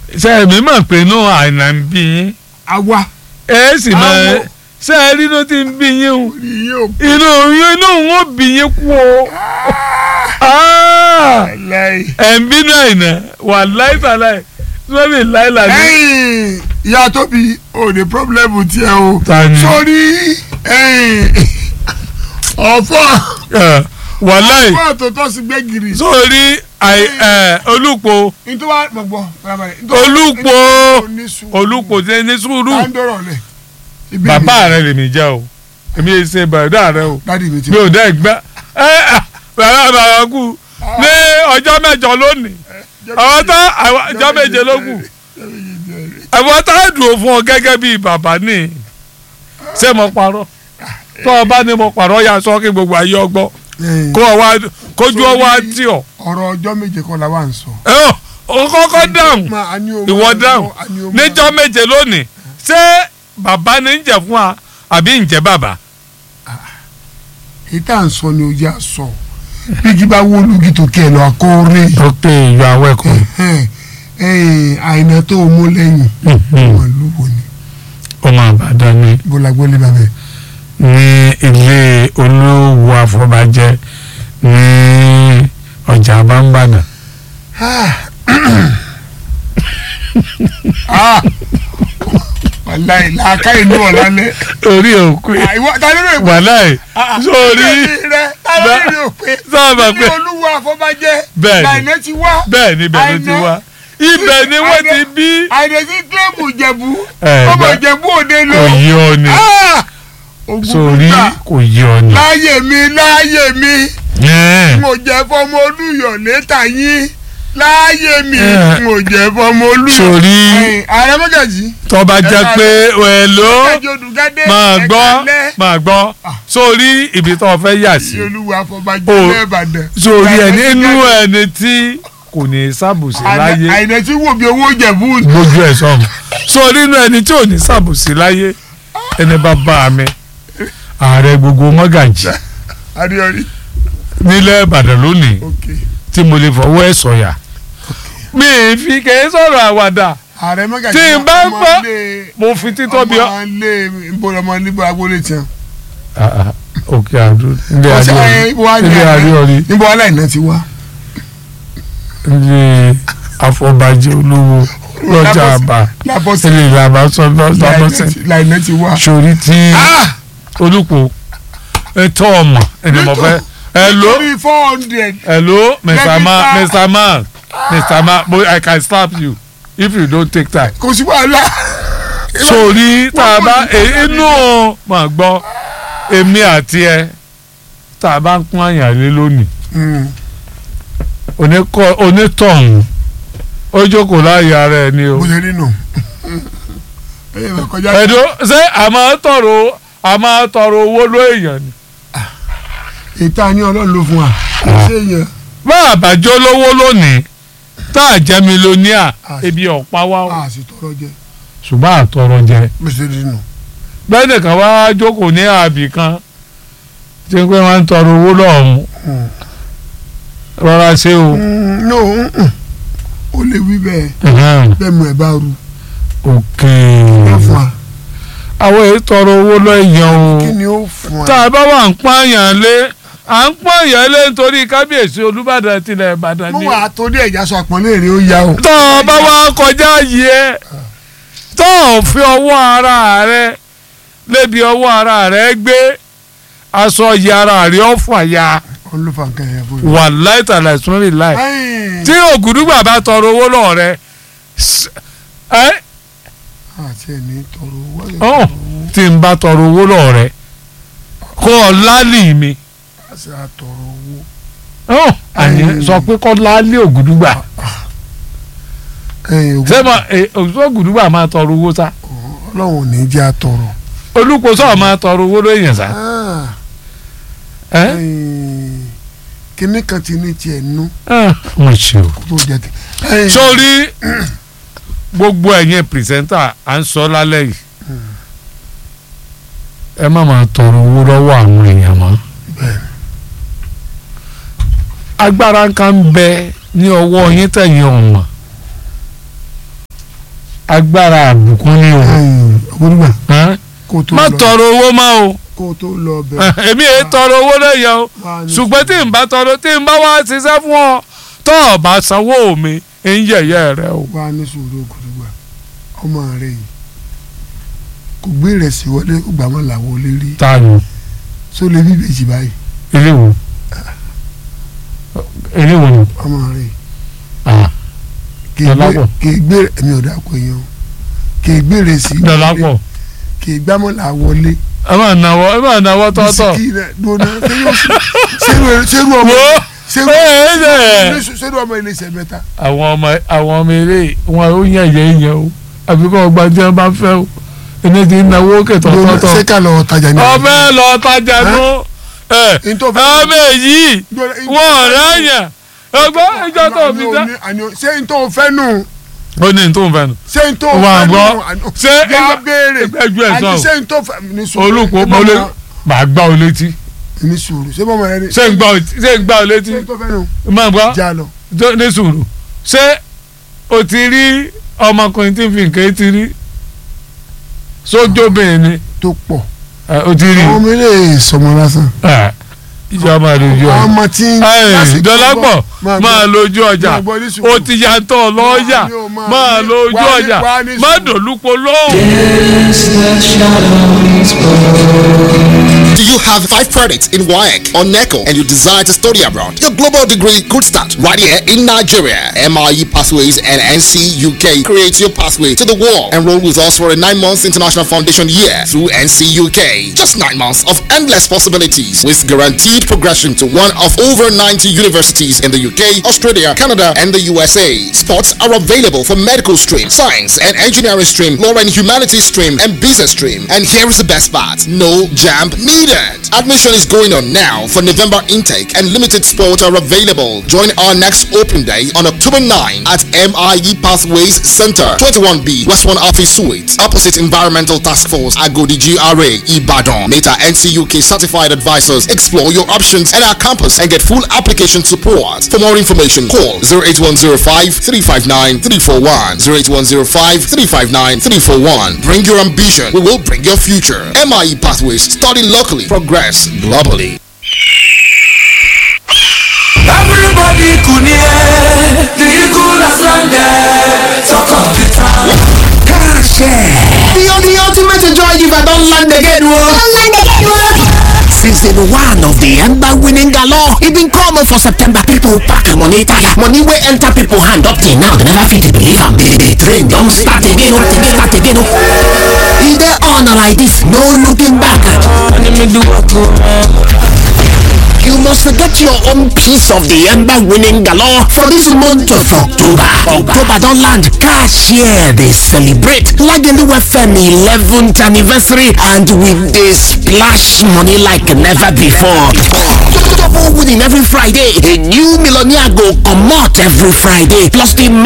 ṣe èmi mọ̀ pé inú àìnà ń bí yín àwa ẹ sì mọ̀ Àwọ̀. ṣe ẹ rí inú tí ń bí yín o orí yìí ò inú inú wọn bí yín kú o Ah! láì. ẹ̀ ń bínú àìnà wà láìsàláì sọ́ni láìláì. ẹ̀yin ìyá tóbi ò ní pọ́blẹ́mù tiẹ̀ o Ta ni? sórí ẹ̀yin ọ̀fọ̀ wàláì ọ̀fọ̀ tó tọ́ sí gbẹ́gìrì. sórí àì- ẹ̀, olùpọ̀ nítorí wàá gbọ̀ngbọ̀ farabalẹ̀. olùpọ̀ olùpọ̀ ṣe ní sùúrù táńdọ̀rọ̀ lẹ̀. Ibi bàbá rẹ lèmi jẹ́ o èmi yìí ṣe bàdá rẹ o dádì mi ti mi ò dẹ́ gbẹ́ ẹ ẹ bàbá bàbá kú ní ọjọ́ mẹ́jọ lónìí àwọn tá àwọn ọjọ́ méje ló kù àwọn tá a dùn fún ọ gẹ́gẹ́ bíi bàbá ní ṣé mo parọ́ tó o bá ní mo parọ́ ya sọ kí gbogbo ayé ọgbọ́ Ẹ̀yin, kó o wá kójú ọ wá tì ọ ọ̀rọ̀ ọjọ́ méje kọ́ la wà ń sọ. ẹ ọ o kọ́kọ́ dáhùn Ma, a ní o ìwọ máa dáhùn lọ, a ní o máa níjọ́ méje lónìí ṣé bàbá ní ń jẹ fún wa àbí ń jẹ bàbá. èyí tá à ń sọ ni o yà sọ bíkí bá wó lùgì tó kí ẹ lọ akóore ok you are welcome. àìná tó o mú lẹ́yìn wọn lù wò ni ọmọ àbàdàn ni bọ́lá gbọ́lé bàbá ní ilé olówó àfọbàjẹ ní ọjà àbámbàdàn. wàláì làákà ìlú ọ̀lálẹ́ orí òkú ìwọ ta ló rè pé wàláì sórí rẹ ta ló rè pé sábà ilé pé olúwo àfọbàjẹ́ Bẹ́ẹ̀ni. láìná ti wá bẹ́ẹ̀ ni bẹ́ẹ̀ ló ti wá ibẹ̀ ni wọ́n ti bí. àìná sí kílẹ̀mù ìjẹ̀bú Ẹ̀, ọmọ gbà- ìjẹ̀bú òde lọ kò yí ọ ni Ah! Ògùn sórí gbígbà. kò yí ọ ni. láyé mi láyé mi Ẹ̀, mo jẹ fọmọ olúyọ létà yín láyé mi Eh. mo jẹ fọmọ olúyọ. sórí Ẹ̀yin, ààrẹ mọ́gàjì tọ́ba jẹ́ Ẹ̀ka pé ẹ̀ ló mọ́gàjì odùgádé máa ẹ̀ka gbọ́ lẹ́ máa gbọ́ sórí ibi tó o fẹ́ yà sí. sí olúwa àfọ̀bàjẹ́ O- lẹ́ẹ̀bàdàn. sórí ẹ nínú ẹni tí kò ní sábùsí láyé àìnà tí wò bí owó jẹ̀bú gbójú ẹ sọmù sórí inú ẹni tí ò ní sábùsí láyé ẹni bá bá mi ààrẹ gbogbo mọ́gàjì adéyọrí. nílẹ̀ ìbàdàn lónìí ok tí mo lè fọwọ́ ẹ̀ sọ̀yà mi ì fi kèé sọ̀rọ̀ àwàdà ààrẹ mọ́gàjì Tí n bá ọmọ gbọ́- ilé- mo fi títóbi ọ. ọmọ ilé ìbò ọmọ ilé ìbò agboolé tiẹ̀. òkè àdó ilé Ọ̀sẹ̀, adé ẹ̀, ibo wá ní ilé àná? adé ọrí níbo aláìná ti wá. ilé àfọ̀bàjẹ́ olówó lọ́jà àbá lábọ́sẹ̀ ilé ìlànà sọ́dọ́sẹ̀ láìná ti wá. sórí tí Ah! olùkọ́ ètò ọmọ ẹni mo fẹ́ hello nítorí four hundred. hello mr Let me man start. mr man mr man boy i can slap you if you don't take time. kò sí wàhálà. sórí tá a bá Wọ́n kò ní e- inú mà gbọ́ èmi àti ẹ tá a bá ń pọ́n àyàn lé lónìí Mm. oníkọ́- onítọ̀hún ó jókòó láàyè ara ẹ ní o. bó ṣe rí nù. ẹyẹ bá kọjá. ẹ̀dọ́ ṣé a máa tọrọ a máa tọrọ owó ló èèyàn ni. ètò àní ọlọ́run ló fún wa. ṣé yẹn. bá a bá jó lówó lónìí tá a jẹ́ mílíọ̀nìà ebi ọ̀pá wa o. a sì tọrọ jẹ. ṣùgbọ́n àtọrọ jẹ. bó ṣe rí nù. bẹ́ẹ̀ nìkan wá jókòó ní àbí kan tí pé wọ́n ń tọrọ owó lọ́hùn Mm. rọra ṣe o. Mm, no mm-mm. ó lè wí bẹ́ẹ̀ Ẹhẹ́n. bẹ́ẹ̀ mú ẹ bá ru. òkè wọ́n fún wa. àwọn èyí tọrọ owó lọ́yàn o kí ni ó fún wa. tá a bá wà ń pààyàn lé à ń pààyàn lé nítorí kábíyèsí olúbàdàn tilẹ̀ ìbàdàn mo ni. wà á torí ẹ̀já sọ àpọ́nlé rẹ̀ ó yá o. tó o bá wá kọjá yìí ẹ tó o fi ọwọ́ ara rẹ lébi ọwọ́ ara rẹ gbé aṣọ yìí ara rẹ ọ̀fà ya òun ló fa nǹkan yẹn fún mi. wà láìtàlà ìsúnmọ́lì láì tí ògùdùgbà bá tọrọ owó lọ́ọ̀ rẹ s- ẹ àti ẹni tọrọ owó. àti ọ̀ tọrọ owó. tí n bá tọrọ owó lọ́ọ̀ rẹ kó o lálì mi àti àtọrọ owó. ọ̀ àní Ẹ̀yìn. sọ pé kó lálì ògùdùgbà ẹ̀yin ògùn ṣé mo ògùdùgbà ògùdùgbà máa tọrọ owó sá ọlọ́run ò ní jẹ́ àtọrọ. olùkóso máa tọrọ owó lóyìn sá Ah, ẹ ẹ̀yin, kinní kan ti ní tiẹ̀ nú mo ṣe o. kó tó jẹ ti. ẹ̀yin, sórí gbogbo ẹ̀yin pìrìsẹ́ńtà à ń sọ lálẹ́ yìí ẹ má máa tọrọ owó lọ́wọ́ àwọn èèyàn mọ́ Bẹ́ẹ̀ni. agbára kan ń bẹ ní ọwọ́ yín tẹ̀yìn ọ̀mọ̀ agbára àbùkún ni o onígbà Hàn? kó tó má lọ tọrọ owó má o kó tó lọ bẹ̀ èmi èyí tọrọ owó lẹ́yìn o wá ní ṣùgbọ́n tí n bá tọrọ tí n bá wá ṣiṣẹ́ fún ọ tó o bá sanwó mi ń yẹ̀yẹ́ rẹ o. wá ní sùúrù ògùdùgbà ọmọ rẹ yìí kò gbé ìrẹsì wọlé kó gbà wọn là wọlé rí ta ni só lè bí ìbejì báyìí ilé wo ilé wo ni ọmọ rẹ yìí Ah, kì í gbé Dọlápọ̀. kì í gbé ẹ̀mí ọ̀dà kò yẹn o kì í gbé ìrẹsì wọlé Dọlápọ̀ kì í gbámọ́ là wọlé ẹ máa náwó ẹ máa náwó tọ́tọ̀ bisikì rẹ dona sẹ́rù sẹ́rù ọmọ wo sẹ́rù ẹ ẹ ẹ sẹ́rù ọmọ ilé iṣẹ́ mẹ́ta àwọn ọmọ àwọn ọmọ eré wọn ó yàn yẹn yẹn o àbí kọ́ ọgbà tí wọn bá fẹ́ o ẹni tí ń náwó kẹtọ̀ dona tọ́tọ̀ sẹ́kà lọ tajà ní. ọmọ ẹ lọ tajà nù ẹ Ntọ́ fẹ́- ọmọ èyí Dona, ntọ́ wọn fẹ́- ọ̀rẹ́ àyàn ọgbọ́n ìjọ tó Àní fi o dá. ní- àní o- ṣé n tó fẹ́ nù ó ní tó ń fẹ́ nu. ṣé n tó Wà á fẹ́ nù gbọ́. àní- Ṣé yá ẹgbẹ́- béèrè ẹgbẹ́ ẹ̀ àní sọ̀rọ̀. ṣé n tó fẹ́ ní sùúrù olùkọ́ ẹ mo lé bọ́ màá gbá ọ létí ma- ní sùúrù ṣé bọ́mọ rẹ ni ṣé ń gbá ọ ṣé ń gbá ọ létí ṣé n tó fẹ́ nù máa gbọ́ já lọ tó- ní sùúrù ṣé o ti rí ọmọkùnrin tí ń fi nǹkan ti rí sójóbìnrin ni tó pọ̀ ẹ, o ti rí àwọn ọmọ ilé sọmọ lásán ẹ, ìjọba máa lójú ọjà ọmọ tí ń ẹ, dọ́lápọ̀ máa máa gbọ́. lójú ọjà máa gbọ́ ní sùúrù. o ti yàtọ̀ lọ́ọ̀yà Wá ní o máa máa ní- lójú wá ní- ọjà wá ní má sùúrù. dòlúpo lóhùn. Do you have five credits in WAEC or NECO and you desire to study abroad? Your global degree could start right here in Nigeria. MRE Pathways and NC UK create your pathway to the world. Enroll with us for a nine months international foundation year through NC UK. Just nine months of endless possibilities with guaranteed progression to one of over 90 universities in the UK, Australia, Canada, and the USA. Spots are available for medical stream, science and engineering stream, law and humanities stream, and business stream. And here is the best part. No jam needed. Admission is going on now for November intake and limited spots are available. Join our next open day on October 9 at MIE Pathways Center, 21B, West 1 Office Suite, opposite Environmental Task Force, Agodi GRA, Ibadan. Meta NCUK certified advisors explore your options at our campus and get full application support. For more information, call 08105 359 341. 08105 359 341. Bring your ambition, we will bring your future. MIE Pathways, study locally, progress globally. Everybody could hear the eagle has landed. Talk of the town. The, the ultimate joy giver don land again o. Since day one of the ember winning galore, e been common for September. People pack money tire, money wey enter people hand up till now. They never fit believe am. The, the train don start again o, again, start again o. E dey on like this, no looking back. You must get your own piece of the ember winning galore for this month of October. October don land. Cashier dey celebrate Lagelu FM 11th anniversary and with dey splash money like never before. Double winning every Friday. A new millionaire go comot every Friday. Plus the